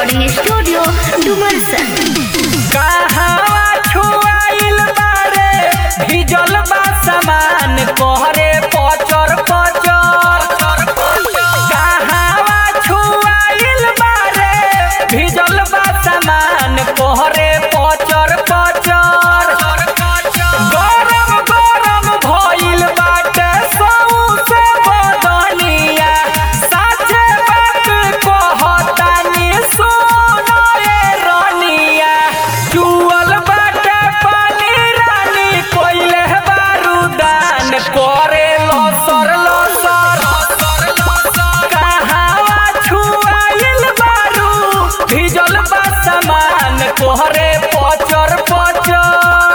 recording studio Dumarsan कहवा छुआइल बारे भिजल बा सामान कोहरे पचर पचर कहवा छुआइल बारे भिजल बा सामान कोहरे पचर पचर गरम गरम भइल बाटे सौसे बदनिया साचे बात कहतानी सुनो रे रनिया चुअल बाटे पानी रानी कोइले बारूदान करे लसर लसर कहवा छुआइल बारू भिजल बा सामान कोहरे पचर पचर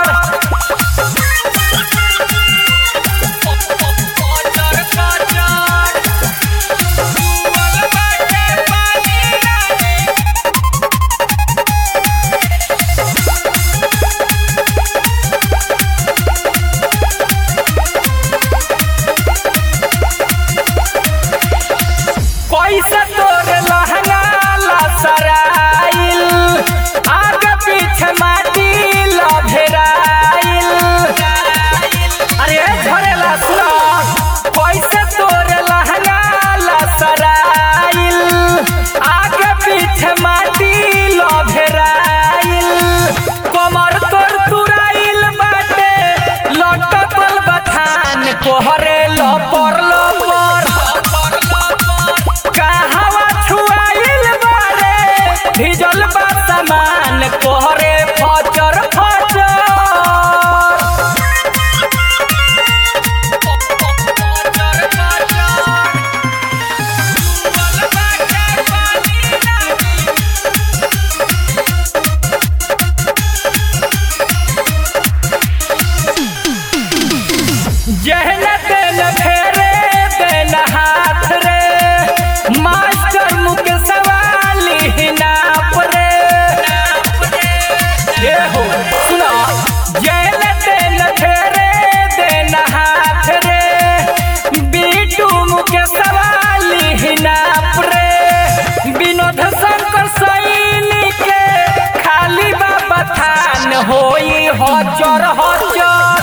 पैसा तोर लहंगा लसराइल आगे पीछे माटी लभेराइल अरे झरेला सुनो पैसा तोर लहंगा लसराइल आगे पीछे माटी लभेराइल कमर तोर तुराइल बाटे लटकल बथान कोहरे लपर लपर कहवा छुआइल बारे भिजल बा सामान कोहरे फचर फचर जहन तेन फेरे तेन हाथ रे मास्टर मुख सवाली नाप रे ये हो सुनो जहन तेन फेरे तेन हाथ रे बीटू मुख सवाली नाप रे विनोद शंकर सैनी के खाली बाबा थान होई हजर हजर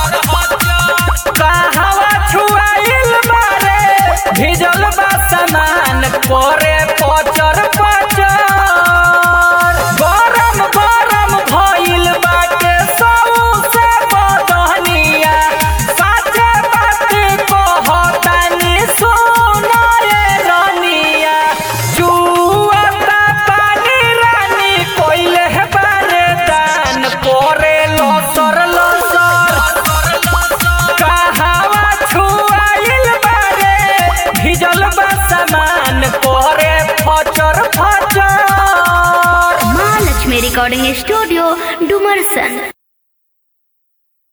कहवा छुआइल बारे भिजल बा सामान करे पचर पचर गरम गरम भइल बाटे सौसे बदनिया साचे बात कहतानी सुनो रे रनिया जुआता पानी रानी कोइले बारे दान करे लसर लसर कहवा छुआइल बारे भिजल बा सामान करे फचर फचर महालक्ष्मी रिकॉर्डिंग स्टूडियो डुमरसन